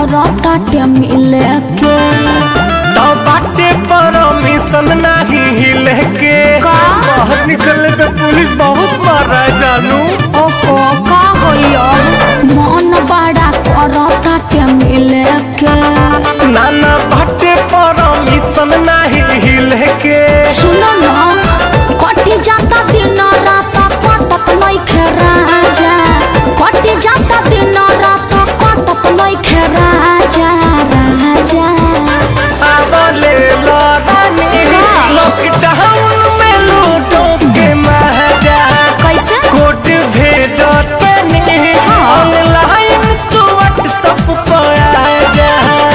करता टे मिले के तो बाटे परमिशन नाही हिले के का? बाहर निकलने पे पुलिस बहुत मार रहा है जानू ओहो का होइयो मन बड़ा करता टे मिले के नाना बाटे परमिशन नाही हिले के सुनो ना कटी जाता दिन रात कटत नइखे राजा कटी जाता दिन रात कटत नइखे राजा राजा आवले लड़ानी लॉकडाउन में लूटो के महाजा कैसे कोर्ट भेजो तनी ऑनलाइन तू व्हाट्सएप पर आ जा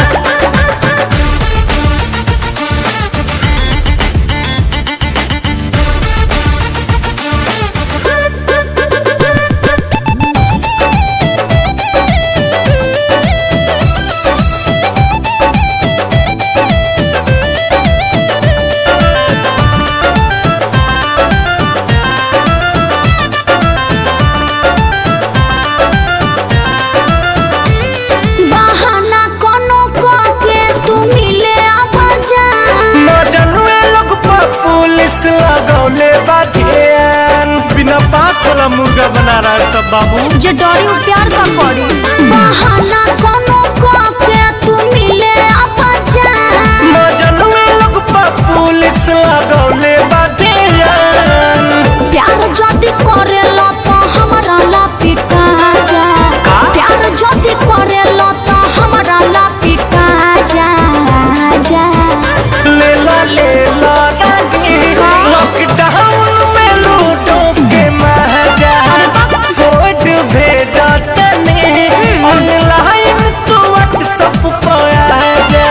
बहाना कोनो के तू मिले आवाजा मजनुए लोग पर पुलिस लगौले बाधियान बिना बात वाला मुर्गा बना रहा है सब बाबू जे डरी उ प्यार का करी बहाना कोनो के तू मिले आवाजा मजनुए लोग पर पुलिस लगौले बाधियान प्यार जदी करेला तो हमरा ला पिटा जा का? प्यार जदी करेला तो हमरा ला पिटा जा जा ले ला ले ला रानी लॉकडाउन में लूटो के महाजा कोर्ट भेजा तनी ऑनलाइन तू व्हाट्सएप पर आ जा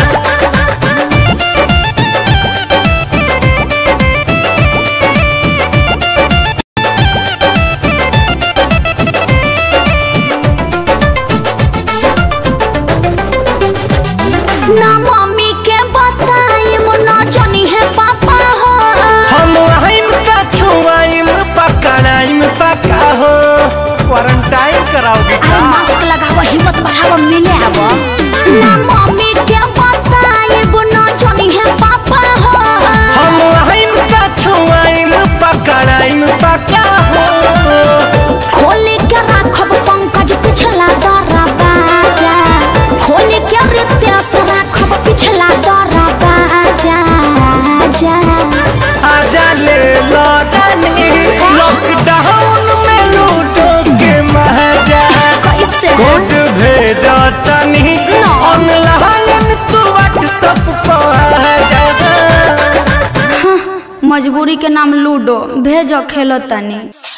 ना मम्मी के बताई ना जानी है पापा हो हम आइम का छुआइम पकड़ाइम पका हो क्वारंटाइन कराओगे अरे का मास्क लगाव हिम्मत बढ़ाव मिले आव ना मम्मी के बताई ना जानी है पापा हो हम आइम का छुआइम पकड़ाइम पका हो खोले के राखब पंकज पिछला दरा बाजा खोले के रितेश राखब पिछला दरा बाजा जा आजा ले लौटानी लॉकडाउन में लूटो के महाजा कैसे कोर्ट भेजा तनी ना। ऑनलाइन तू व्हाट्सएप पर आ जा मजबूरी के नाम लूडो भेजो खेलो तनी